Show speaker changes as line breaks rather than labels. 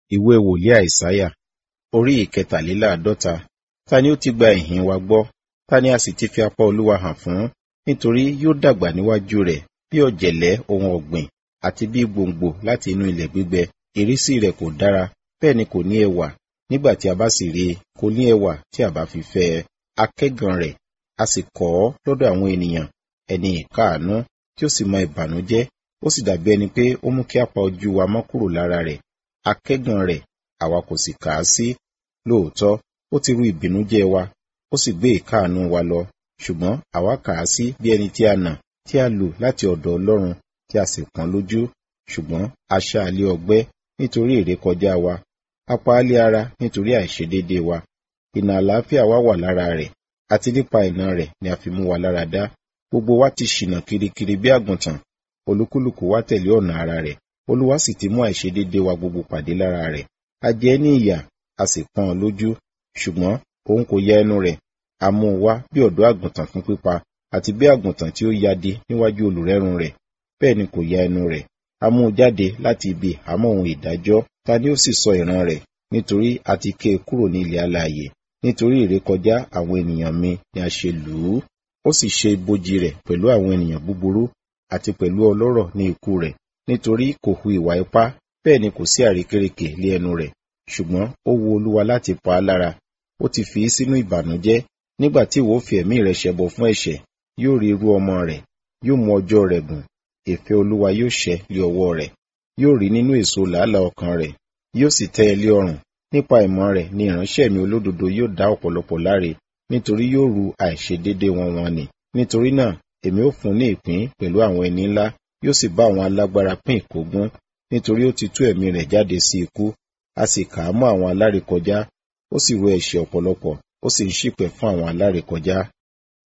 ìwé wòlíì àìsáyà orí ìkẹtàléláàádọ́ta ta ni ó ti gba ìhìn wa gbọ́ ta ni a sì ti fi apá olúwa hàn fún nítorí yóò dàgbà níwájú rẹ̀ bí ọ̀jẹ̀lẹ́ ohun ọ̀gbìn àti bí gbòǹgbò láti inú ilẹ̀ gbígbẹ ìrísí rẹ̀ kò dára bẹ́ẹ̀ ni kò ní ẹwà nígbà tí a bá sì rí i kò ní ẹwà tí a bá fi fẹ́ ẹ akẹ́gàn rẹ̀ a sì kọ̀ ọ́ lọ́dọ̀ àwọn ènìyàn ẹni ìkáàánú tí ó sì mọ ìbànújẹ́ ó sì dàbí ẹni pé ó mú kí apá ojú wa mọ́ kúrò lára rẹ̀ akẹ́gàn rẹ̀ àwa kò sì kà á sí lóòótọ́ ó ti ru ìbìnújẹ́ wa ó sì gbé ìkáàánú wa lọ ṣùgbọ́n àwa kà á sí bí ẹni tí a nà tí a lù láti ọ̀dọ̀ Ọlọ́run tí a sì pọ́n lójú ṣùgbọ́n a ṣá a lé ọgbẹ́ nítorí ìrékọjá wa a pa á lé ara nítorí àìṣedéédéé wa ìnà àlàáfíà wa wà lára rẹ̀ àti nípa ìnà rẹ̀ ni a fi mú wa lára dá gbogbo wa ti ṣìnà kirikiri bí àgùntàn olúkúlùkù wa tẹ̀lé ọ̀nà ara rẹ̀ olúwa sì ti mú àìṣedéédéé wa gbogbo pàdé lára rẹ̀ a jẹ ní ìyà a sì pọ́n ọn lójú ṣùgbọ́n òun kò ya ẹnu rẹ̀ a mú un wá bí ọ̀dọ́ àgùntàn fún pípa àti bí àgùntàn tí ó yade níwájú olùrẹ́run rẹ̀ bẹ́ẹ̀ ni kò ya ẹnu rẹ̀ a mú un jáde láti ibi àmọ́ ohun ìdájọ́ ta ni ó sì sọ ìran rẹ̀ nítorí a ti ké e kúrò ní ilẹ̀ alààyè nítorí ìrékọjá àwọn ènìyàn mi ni a ṣe lù ú ó sì ṣe ibojì rẹ̀ pẹ̀lú àwọn ènìyàn búburú àti pẹ̀lú ọlọ́rọ̀ ní ikú rẹ̀ nítorí kò hu ìwà ipá bẹ́ẹ̀ ni kò sí àrékérekè lé ẹnu rẹ̀ ṣùgbọ́n ó wu olúwa láti pa á lára ó ti fi í sínú ìbànújẹ́ nígbà tí ìwọ fi ẹ̀mí rẹ̀ ṣẹbọ fún ẹ̀ṣẹ̀ yóò rí irú ọmọ rẹ̀ yóò mú ọjọ́ rẹ̀ gùn ìfẹ́ olúwa yóò ṣẹ lé ọwọ́ rẹ̀ yóò rí nínú èso làálàá ọkàn rẹ̀ yóò sì tẹ́ ẹ lé ọrùn nípa ìmọ̀ rẹ̀ ni ìránṣẹ́ mi olódodo yóò dá ọ̀pọ̀lọpọ̀ láre nítorí yóò ru àìṣedéédé wọn wọn nì nítorí náà èmi ó fún ní ìpín pẹ̀lú àwọn ẹni ńlá yóò sì bá àwọn alágbára pín ìkógun nítorí ó ti tú ẹ̀mí rẹ̀ jáde sí ikú a sì kà á mọ́ àwọn alárékọjá ó sì ro ẹ̀ṣẹ̀ ọ̀pọ̀lọpọ̀ ó sì ń ṣìpẹ̀ fún àwọn alárékọjá